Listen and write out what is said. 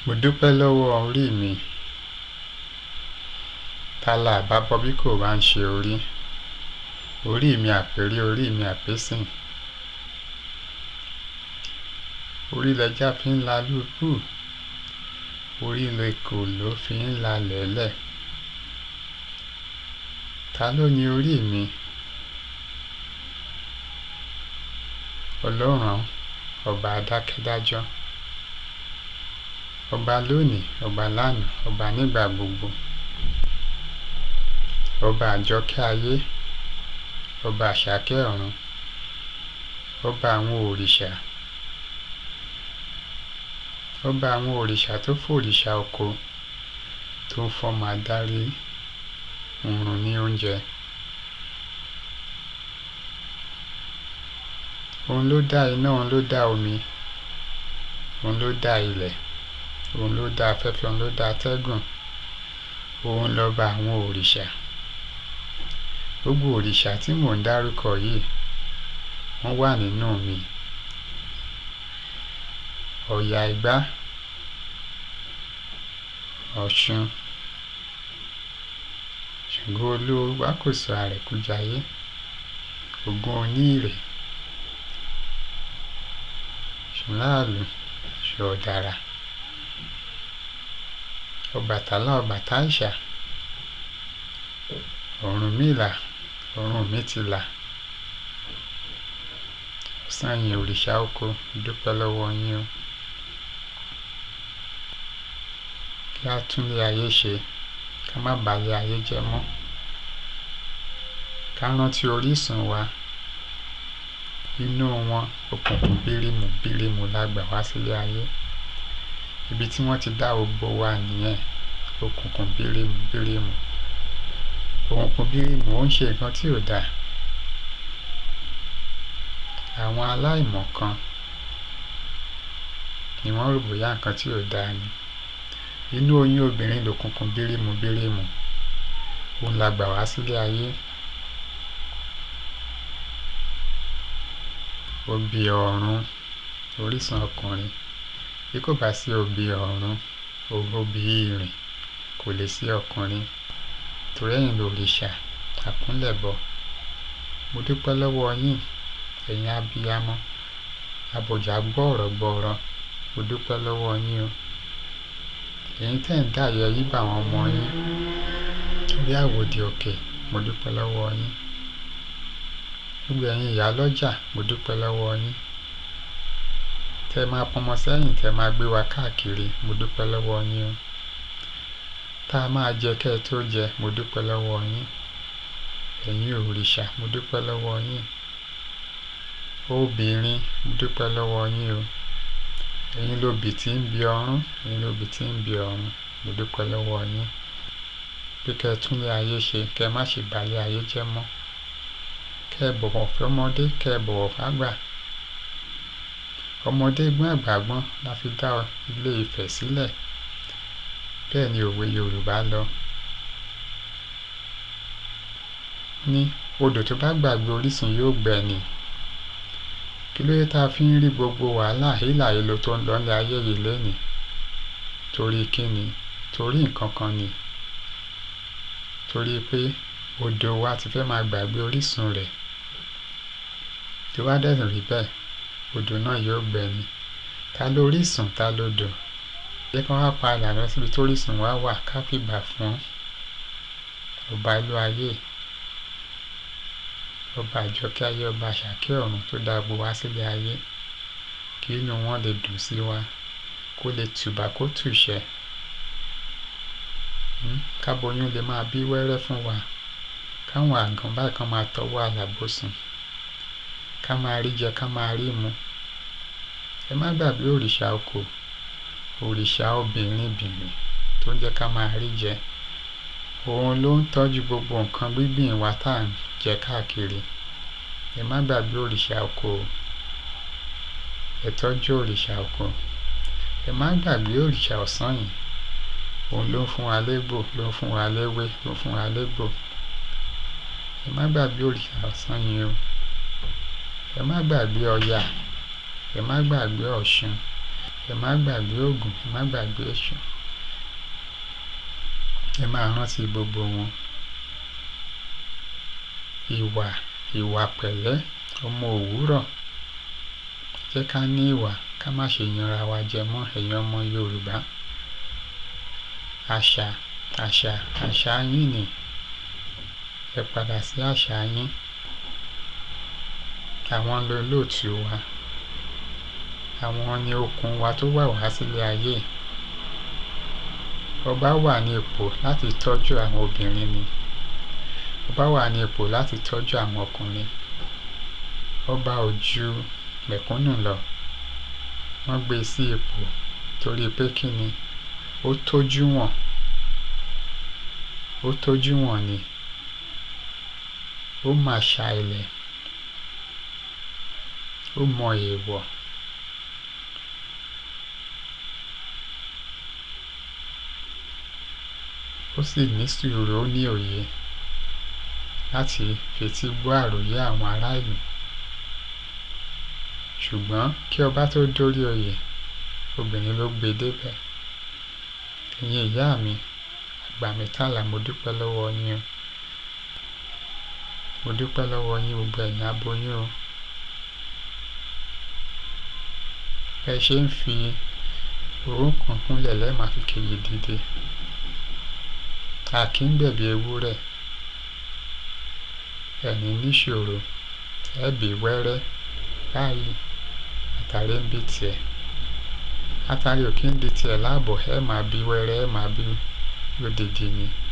mo dúpẹ́ lọ́wọ́ orí mi tálà àbábọ́ bí kò bá ń ṣe orí orí mi àpèrí orí mi àpésìn orí lẹja fi ń la lúpù orí lẹkọ ló fi ń la lẹ́lẹ̀ ta ló ní orí mi ọlọ́run ọba adákẹ́dájọ́ ọba lónìí ọba lánàá ọba nígbà gbogbo ọba àjọkẹ́ ayé ọba àṣàkẹ́ ọ̀run ọba àwọn òrìṣà ọba àwọn òrìṣà tó fòrìṣà oko tó ń fọmọ adarí òrùn ní oúnjẹ òun ló dá iná òun ló dá omi òun ló dá ilẹ̀ òun ló dá afẹ́fẹ́ òun ló dá atẹ́gùn òun lọ́ba àwọn òrìṣà gbogbo òrìṣà tí mò ń dárúkọ yìí wọ́n wà nínú mi ọ̀yà ìgbá ọ̀ṣun ṣàngó olówó wákòsó àrẹ̀kújayé ògún oníìrè ṣùláàlù ṣọ̀ọ̀dàrà ọbàtálá ọbàtáìṣà ọ̀rúnmìlà ọ̀rúnmìtìlà ọ̀sányìn òrìṣà oko dúpẹ́ lọ́wọ́ yín o kí a tún lé ayé ṣe ká má balẹ̀ ayé jẹ́ mọ́ ká rántí orísun wa inú wọn òkùnkùn bírímù bírímù la gbà wá sílé ayé ibi tí wọ́n ti dá gbogbo wa nìyẹn òkùnkùn bírímù bírímù òkùnkùn bírímù ó ń ṣe nǹkan tí ò dáa àwọn aláìmọ̀kan ni wọ́n rò bóyá nǹkan tí ò dáa ni inú oyún obìnrin lòkùnkùn bírímù bírímù òun la gbà wá sílé ayé obì ọ̀run orísun ọkùnrin bí kò bá sí obì ọ̀run obì ìrìn kò lè sí ọkùnrin torí ẹ̀yin lòrìṣà àkúnlẹ̀bọ mo dúpẹ́ lọ́wọ́ yín ẹ̀yin abiyamọ abọ̀jà gbọ́ọ̀rọ̀ gbọ́ọ̀rọ̀ mo dúpẹ́ lọ́wọ́ yín o ẹ̀yin tẹ́ ń dàyẹ yí bá àwọn ọmọ yín bí àwòdì òkè mo dúpẹ́ lọ́wọ́ yín gbogbo ẹ̀yin ìyá lọ́jà mo dúpẹ́ lọ́wọ́ yín tẹ́ máa pọnmọ sẹ́yìn tẹ́ máa gbé wa káàkiri mo dúpẹ́ lọ́wọ́ yín o tá a máa jẹ kẹ́ ẹ tó jẹ mo dúpẹ́ lọ́wọ́ yín ẹ̀yin òrìṣà mo dúpẹ́ lọ́wọ́ yín obìnrin mo dúpẹ́ lọ́wọ́ yín o ẹ̀yin lóbì tí ń bi ọ̀run ẹ̀yin lóbì tí ń bi ọ̀run mo dúpẹ́ lọ́wọ́ yín pé kẹ́ ẹ tún lé ayé ṣe kẹ́ ẹ má ṣe balẹ̀ ayé jẹ́ mọ́ kẹ́ ẹ bọ̀wọ̀ fọ́mọdé kẹ́ ẹ bọ̀wọ̀ fágbà ọmọdé gbọ́n àgbà gbọ́n la fi dá ilé Ifẹ̀ sílẹ̀ bẹ́ẹ̀ ni òwe Yorùbá lọ ní odò tó bá gbàgbé orísun yóò gbẹ ni kí ló dé tá a fi ń rí gbogbo wàhálà hílàhílo tó ń lọ ní ayé yìí lénìí torí kí ni torí nǹkan kan ni torí pé odò wa ti fẹ́ máa gbàgbé orísun rẹ̀ tí wá dẹ̀ rí bẹ́ẹ̀ odò náà yóò gbẹ ni ta lórísun ta lódò jẹ́ kí wọ́n wá padà lọ síbi tórísun wa wà ká fìgbà fún ọba ìlú ayé ọba àjọkẹ́ ayé ọba àṣàkẹ́ ọ̀run tó dá gbogbo wá sílé ayé kí inú wọn lè dùn sí wa kó lè tùbà kó tùṣẹ́ káboyún lè máa bí wẹ́rẹ́ fún wa káwọn àgàn báyìí kan máa tọwọ́ àlàbòsùn ká máa rí jẹ ká máa rí mu ẹ má gbàgbé òrìṣà oko òrìṣà obìnrin bìnrin tó ń jẹ́ ká máa rí jẹ òun ló ń tọ́jú gbogbo nǹkan gbígbìn wa tá à ń jẹ káàkiri ẹ má gbàgbé òrìṣà oko ẹ tọ́jú òrìṣà oko ẹ má gbàgbé òrìṣà ọ̀sán yìí òun ló ń fún wa légbò ló ń fún wa léwé ló ń fún wa légbò ẹ má gbàgbé òrìṣà ọ̀sán yìí o ẹ má gbàgbé ọya ẹ má gbàgbé ọ̀ṣun ẹ má gbàgbé Ògún ẹ má gbàgbé Èṣù ẹ máa rántí gbogbo wọn ìwà ìwà pẹ̀lẹ́ ọmọ òwúrọ̀ jẹ́ ká ní ìwà ká má ṣe yanra wa jẹ mọ́ ẹ̀yin ọmọ Yorùbá àṣà àṣà àṣà yín ni ẹ padà sí àṣà yín àwọn lolóòtú wa àwọn ni okun wa tó wà wá sílé ayé ọba wà ní ipò láti tọ́jú àwọn obìnrin ni ọba wà ní ipò láti tọ́jú àwọn ọkùnrin ọba ò ju mẹ̀kúnnù lọ wọ́n gbé sí ipò torí pé kí ni ó tójú wọn ó tójú wọn ni ó mà ṣà ilẹ̀ ó mọ èèwọ̀ ó sì ní sùúrù ó ní òye láti fetí gbọ́ àròyé àwọn ará ìlú ṣùgbọ́n kí ọba tó dórí oyè obìnrin ló gbé débẹ̀ ẹ̀yin ìyá mi àgbà mẹ́tàlá mo dúpẹ́ lọ́wọ́ yín o mo dúpẹ́ lọ́wọ́ yín gbogbo ẹ̀yin aboyún o ẹ ṣe ń fi orúnkún kúnlẹ̀ lẹ́ẹ̀ma fi kejì dìde a kì í gbẹ̀bí ewúrẹ́ ẹ̀yin níṣòro ẹ̀bí wẹ́rẹ́ báyìí àtàrí ń bí tiẹ̀ àtàrí ò kí ń di tiẹ̀ láàbọ̀ ẹ̀ máa bí wẹ́rẹ́ ẹ̀ máa bí lódìdí ni